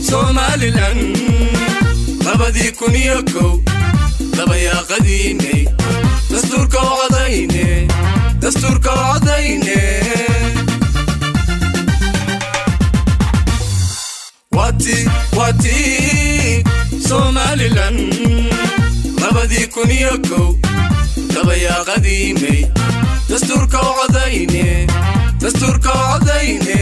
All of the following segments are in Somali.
somalilan labadii kun iyo kow dabayaaqadiinay dastuurka u codayne dastuurka u codayne wati wati somalilan labadii kun iyo kow dabayaaqadiinay dastuurka u codayne dastuurka u codayne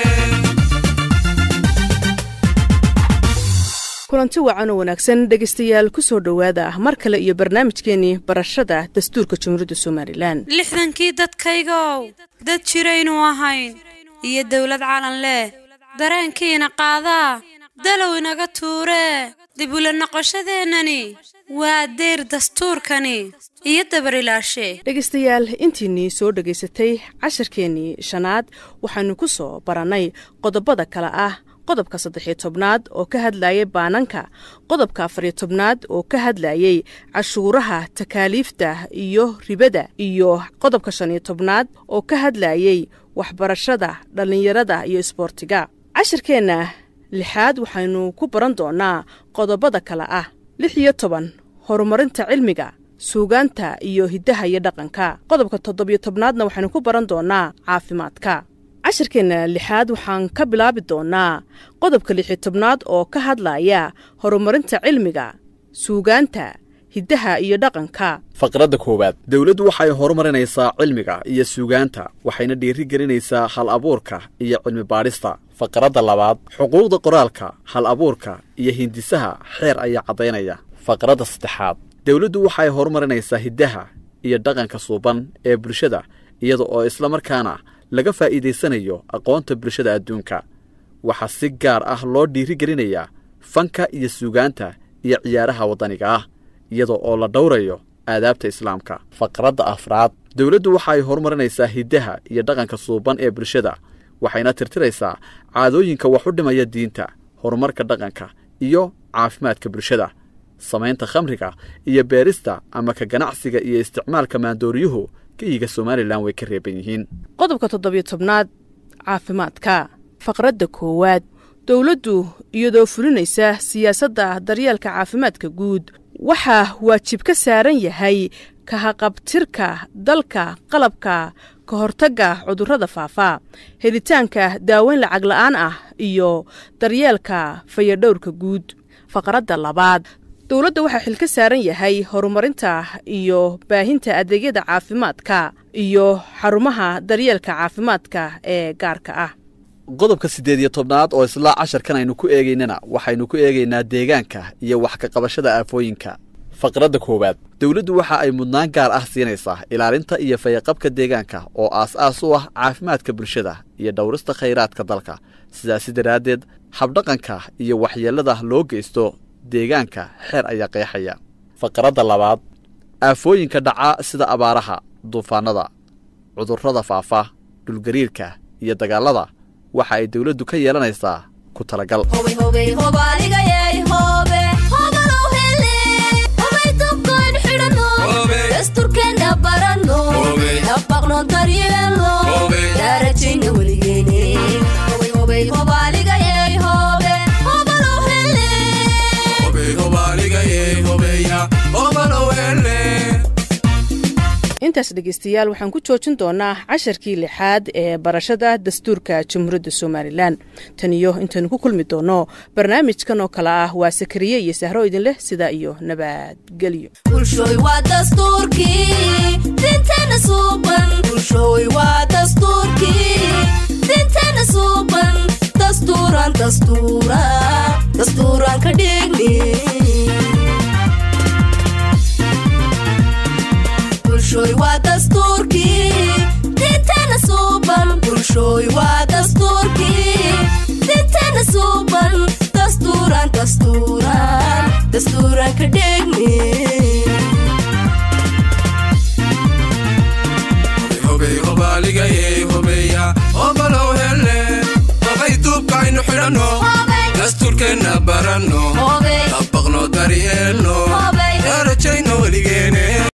kulanti wacan oo wanaagsan dhegaystayaal ku soo dhowaada mar kale iyo barnaamijkeenii barashada dastuurka jumhuuriyadda somalilan lixdankii dadkaygow dad jiraynu ahayn iyo dawlad calan leh dareenkiina qaadaa dalow inaga tuuree dib ula noqoshadeennani waa deyr dastuurkani iyo dabarilaashe dhegaystayaal intiinnii soo dhegaysatay casharkeennii shanaad waxaanu ku soo barannay qodobada kale ah qodobka saddexiyo tobnaad oo ka hadlayay baananka qodobka afariyo tobnaad oo ka hadlayay cashuuraha takaaliifta iyo ribada iyo qodobka shaniyo tobnaad oo ka hadlayay waxbarashada dhallinyarada iyo isboortiga cashirkeenna lixaad waxaynu ku baran doonnaa qodobada kale ah lix iyo toban horumarinta cilmiga suugaanta iyo hiddaha iyo dhaqanka qodobka toddobiyo tobnaadna waxaynu ku baran doonnaa caafimaadka cashirkeenna lixaad waxaan ka bilaabi doonnaa qodobka lixiyo tobnaad oo ka hadlaya horumarinta cilmiga suugaanta hiddaha iyo dhaqanka faqradda koowaad dowladdu waxay horumarinaysaa cilmiga iyo suugaanta waxayna dhiiri gelinaysaa hal abuurka iyo cilmi baadhista faqradda labaad xuquuqda qoraalka hal abuurka iyo hindisaha xeer ayaa caddaynaya faqradda saddexaad dowladdu waxay horumarinaysaa hiddaha iyo dhaqanka suuban ee bulshada iyada oo isla markaana laga faa'iidaysanayo aqoonta bulshada adduunka waxaa si gaar ah loo dhiiri gelinayaa fanka iyo suugaanta iyo ciyaaraha waddaniga ah iyada oo la dhowrayo aadaabta islaamka faqradda afraad dowladdu waxay horumarinaysaa hiddaha iyo dhaqanka suuban ee bulshada waxayna tirtiraysaa caadooyinka wax u dhimaya diinta horumarka dhaqanka iyo caafimaadka bulshada samaynta khamriga iyo beerista ama ka ganacsiga iyo isticmaalka maandooriyuhu geyiga somalilan way ka reeban yihiin qodobka toddobiyo tobnaad caafimaadka faqradda koowaad dowladdu iyadoo fulinaysa siyaasadda daryeelka caafimaadka guud waxaa waajib ka saaran yahay kahaqabtirka dalka qalabka ka hortagga cudurrada faafa helitaanka daaweyn lacag la'aan ah iyo daryeelka fayadhowrka guud faqradda labaad dowladda waxaa xil ka saaran yahay horumarinta iyo baahinta adeegyada caafimaadka iyo xarumaha daryeelka caafimaadka ee gaarka ah qodobka siddeed iyo tobnaad oo isla casharkan aynu ku eegaynana waxaynu ku eegaynaa deegaanka iyo wax ka qabashada aafooyinka faqradda koowaad dowladdu waxa ay mudnaan gaar ah siinaysaa ilaalinta iyo fayaqabka deegaanka oo aas-aas u ah caafimaadka bulshada iyo dhowrista khayraadka dalka sidaasi daraaddeed habdhaqanka iyo waxyeellada loo geysto deegaanka xeer ayaa qeexaya faqradda labaad aafooyinka dhaca sida abaaraha duufaannada cudurrada faafa dhulgariirka iyo dagaallada waxa ay dowladdu ka yeelanaysaa ku talagal intaas dhegaystayaal waxaan ku joojin doonaa casharkii lixaad ee barashada dastuurka jamhuuriyadda somalilan tan iyo intaynu ku kulmi doonno barnaamijkan oo kale ah waa sakariye iyo sahro idin leh sidaa iyo nabadgelyo bulshooy waa dastuurkii diintana suuban bulshooy waa dastuurkii diintana suuban dastuuran dastuuran dastuuran ka dhigni obalow hele dabay duubkaaynu xidhanno dastuurkeenna baranno dabaqno daryeelno darajayno weligeene